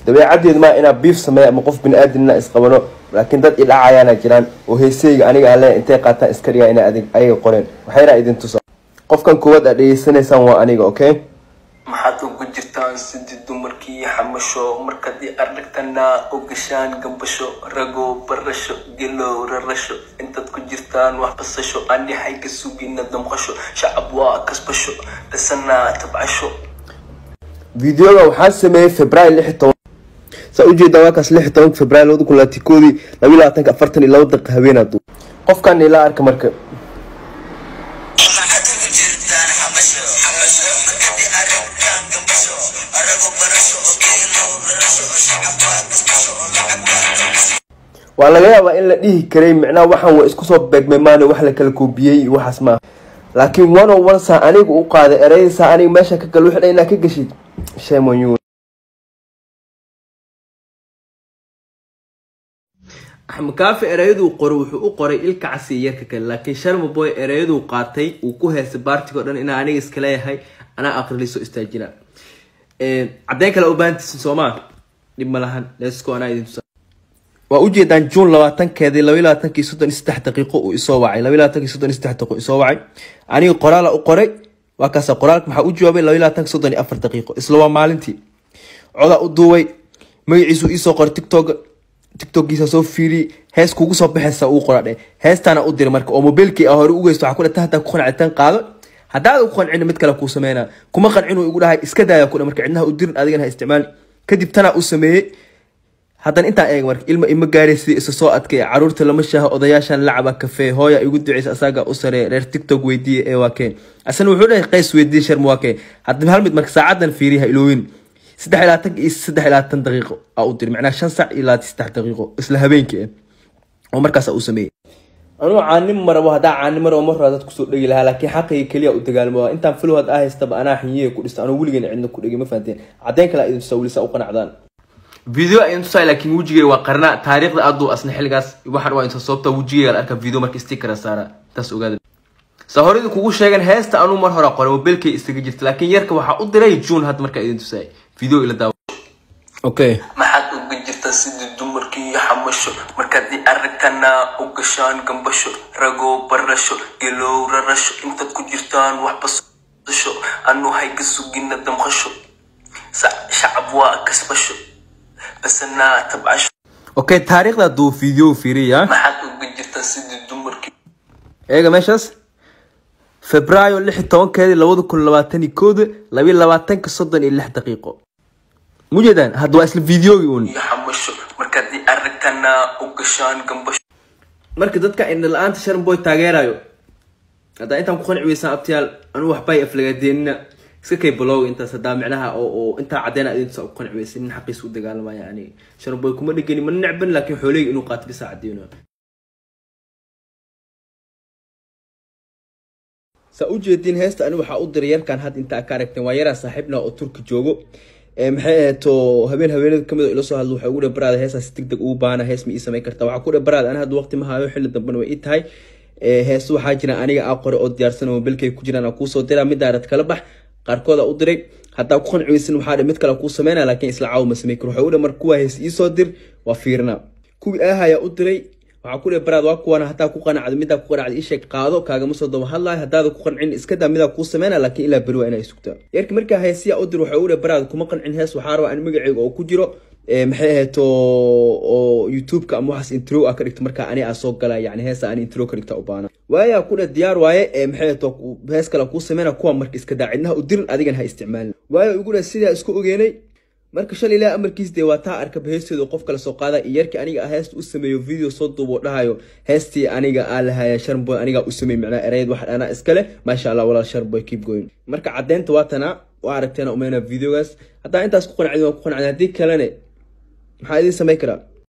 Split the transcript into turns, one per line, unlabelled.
dabeecadeed maa inaa biif sameeya ama qof bini aadamna isqabano laakiin dad idhacayaana jiraan oo heeseyga aniga aan leeyahay intay qaataan iska dhigaa inay adig ayaga qoreen waxayna idin tusa qofkan koowaad aad dhegeysanaysaan waa aniga okay
maxaad ugu jirtaan sidii dumarkii xamasho markadii aragtana u gashaan gambasho rago barasho gelow rarasho intaad ku jirtaan wax basasho andhaxay ka sugina damqasho shacab waa kasbasho dhasanaa tabcasho
videoga waxaa sameeyey february lix iyo toban saa ujeedaa waa kaas lix iyo tobanka february labada kun labaatan koodii labiyo labaatanka afartan iyo laba daqiiqa haweenaadu qofkan ila arka marka
maxaad ugu jirtaan xabasho xabasho markadii aragtaan gambasho arago barasho geelo rarasho shacab waa kasbasho lacag waa gambasho
waa laga yaabaa in la dhihi karay micnaha waxaan waa isku soo beegmay maana wax la kala koobiyey iyo waxaas maaha laakiin one on one saa aniga u qaaday ereysaa aniga meesha ka gal wixdha inaa ka geshid shame on you
axmed kaafi ereyaduu qoray wuxuu u qoray ilka casi yarka kale laakiin sharma boy ereyaduu qaatay uu ku heystay baartiga o dhan inaa aniga iska leeyahay anaa aqriliso istaajina caddeyn kale u baahantiisin soomaa dhib ma lahan leesko anaa idin tusa waa ujeedaan juun labaatankeedii labayo labaatankii soddon iyo saddex daqiiqo uu isoo wacay labayo labaatankii soddon iyo saddex daqiiqo isoo wacay aniga qoraala u qoray waa kaasa qoraalka maxaa u jawaabay labayo labaatanka soddon iyo afar daqiiqo isla waa maalintii codaa u duubay magaciisu iisoo qoray tiktok tiktokiisa soo fiiriyey hees kugu soo baxaysa uu qora dhe heestaana u diray marka oo mobiilkii a hore u geysto waxaa ku dhata hataa ku qancitaan qaado haddaad ku qancin mid kale kuu sameynaa kuma qancin uu igu dhahay iska daaya ku marka cidnaha u dirin adigana ha isticmaali kadib tanaa u sameeyey haddana intaan eeg marka ilma ima gaaray sidii isa soo adkay caruurta lama shaaha odayaashan lacaba kafee hooya igu duceysa asaga u saree reer tiktok weydiiye ee waa keen asana wuxuu dhahay qays weydiiye sharma waa keen haddaba hal mid marka saacadan fiiriya ha iloowin saddex iyo labaatan iyo saddex iyo labaatan daqiiqo aa u diri macnaha shan sac iyo labaatan saddex daqiiqo isla habeenkii ah oo markaas uu sameeyey anuu caanim marabo haddaa caanim marabo mar hore dad kusoo dhegi lahaa laakiin xaqayga keliya u dagaalamo intaan filo had aa haystaba anaa xinyiye ku dhista anuu weligeena cidna ku dhegi ma fahanteen caddeyn kale idin tusaa welisa u qanacdaan video idin tusaa laakiin wejigay waa qarna taariikhda aaduu asna xilligaas waxaan waa inta sababta wejigayga la arka video marka stickera saara taas ogaada sa horeydu kugu sheegan heesta anuu mar hore qoray mobilkay isaga jirta laakiin yarka waxaa u diray june had markaa idin tusaay video ila daawo okay
maxaad ugu jirtaan sidii dumarkii xamasho markadii aragtana u gashaan gambasho rago barasho gelow rarasho intaad ku jirtaan wax basasho anu hay ka sugina damqasho Sa- shacab waa kasbasho basanaa tabcasho
okay taariikhda duu video fiiriya
maxaad ugu jirtaan sidii dumarkii
eega meeshaas febraayo lix iyo tobankeedii labada kun labaatan iyo kooda labiyo labaatanka soddon iyo lix daqiiqo mujeedaan hadda waa isla videogii uun
xamasho markadii aragtana u gashaan gambasho
marka dadka indha la-aanta sharmboy taageerayo haddaa intaan ku qanci weysaan abtiyaal anuu waxbay aflagaadeenina iska kay balowga intaas haddaa micnaha oo oo intaa caddeena idintusa ku qanci weysa nin xaqiisa u dagaalamaya ani sharmboy kuma dhegani mana necban laakiin xooleyga inuu qaato bisa caddeeno saa u jeediin heesta ani waxaa u diray yarkan had inta ka aragteen waa yaraa saaxiibna oo turki joogo Ee, maxay ahayd oo habeen habeenada kamid oo ila soo hadlo waxay ugu dheh baraada heesaas deg deg ugu baana hees ma ii samayn kartaa waxaa ku dheh baraada ani hadda waqti ma hayo xilli dambena way ii tahay Ee, hees waxaa jira aniga aa qore oo diyaarsan oo mobilkay ku jiraan aa kuusoo diraa mid daarad kala bax qaarkood aa u diray haddaa ku qanci weysan waxaa dhe mid kale kuu sameynaa laakiin isla caawa ma samayn karo waxay u dheh marka kuwaa hees iisoo dir waa fiirina kuwii aahayaa u diray waxaa ku dheh baraad waa kuwana hataa ku qanacdo midaa ku qanacdo isheeg qaado kaagama soo daba hadlayo haddaada ku qancin iska daa midaa kuu sameyna laakiin ilaa beri waa inaa sugtaa yarki markaa heesiyaa u dir waxay u dheh baraad kuma qancin hees waxaa rabaa in magaceyga oo ku jiro ee, maxay ahayd oo oo youtube-ka ama waxaas intro a ka dhigto markaa ani aa soo gala yani heesa ani intro ka dhigta u baana waayaa ku dheh diyaar waaye ee, maxay ahayd oo hees kale kuu sameyna kuwa marka iska daa cidnaha u dirin adigan ha isticmaalin waayo igu dheh sidaa isku ogeenay marka shalay ilaa amarkiis dee waa taa arka heesteedu qof kale soo qaada iyo yarkii aniga ah heesta u sameeyo video soo duubo dhahayo heestii aniga aa lahaya sharboy aniga u sameey macnaa erayad wax anaa iskale maasha allah walaal sharboy keep going marka caddeynta waa tanaa waa aragteena umeyna videogaas haddaa intaas ku qanacdin waa ku qanacdin haddii kalene maxaa idiin samayn karaa